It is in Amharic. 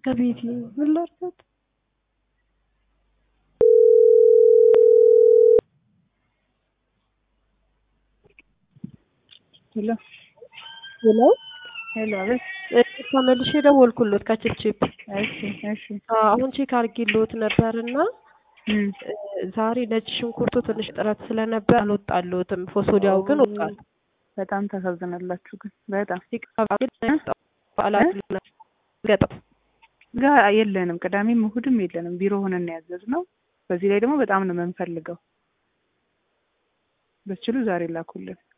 ከቤቴ ምን ላድርጋት? ሄሎ ሄሎ ሄሎ፣ አቤት። ተመልሼ ደወልኩሎት ከችፕችፕ እሺ እሺ። አሁን ቼክ አድርጌልዎት ነበርና እም፣ ዛሬ ነጭ ሽንኩርቱ ትንሽ ጥረት ስለነበር አልወጣልዎትም። ፎሶዲያው ግን ወጣል። በጣም ታሳዝናላችሁ ግን በጣም ገጠም ጋ የለንም። ቅዳሜም እሑድም የለንም። ቢሮ ሆነን ነው ያዘዝነው። በዚህ ላይ ደግሞ በጣም ነው የምንፈልገው። በስችሉ ዛሬ ላኩልን።